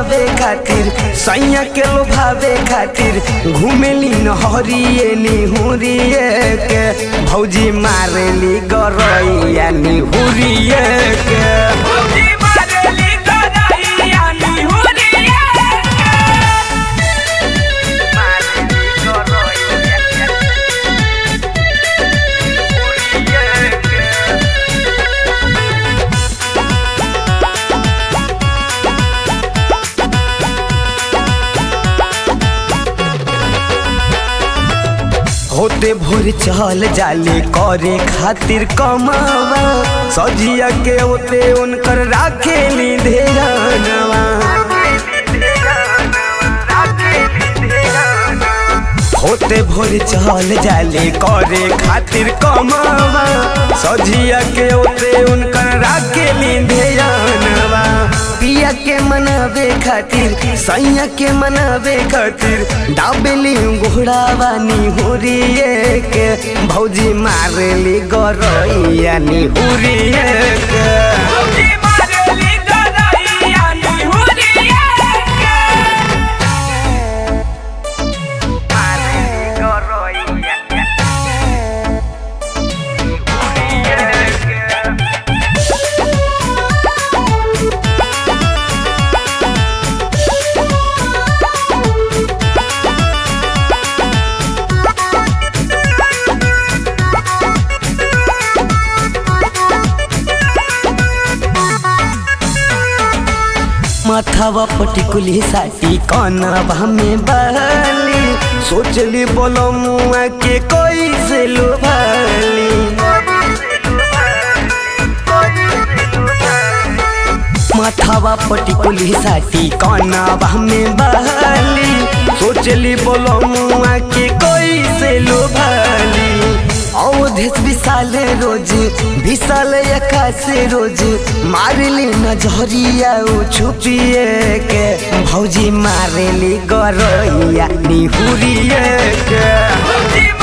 मनावे खातिर सैया के लोभावे खातिर घूमेली नहरिए निहुरिए के भौजी मारेली गरैया निहुरिए के भौजी मारेली गरैया निहुरिया होते भोर चल जाले करे खातिर कमावा सजिया के होते उनकर राखेली धेरनवा होते भोर चल जाले करे खातिर कमावा सजिया के होते उनकर राखेली धेरनवा पिया के मनावे खातिर सैया के मनावे खातिर डाबेली घोड़ावा निहुरिए के भौजी मारेली गरैया निहुरिए के भौजी मारेली गरैया निहुरिया माथावा पटिकुली साटी कनवा में बहली सोचली बोलो मुआ के कोई से लुभाली माथावा पटिकुली साटी कनवा में बहली सोचली बोलो मुआ के कोई से लुभाली अवधेश विशाले रोज विशाल से रोज मारली नजरिया उ छुपिए के भौजी मारेली गरैया निहुरिए के भौजी